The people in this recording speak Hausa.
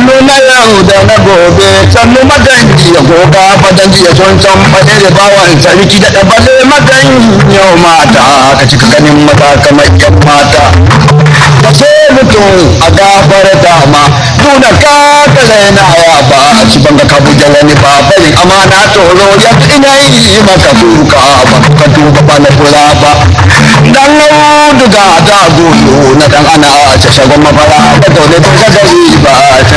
sannu na yau da na gobe sannu maganji ya goga maganji ya son can faɗe da bawan sarki da ɗabale magan yau mata ka cika ganin mata kamar yan mata ka so mutum a gafar dama nuna ka kare na ya ba a ci banga ka buja wani ba bari amana tsoro ya ina yi maka kuka ba ka duba ba na kula ba dan auduga da gudu na dan ana a ce shagon mafara da dole ta gari ba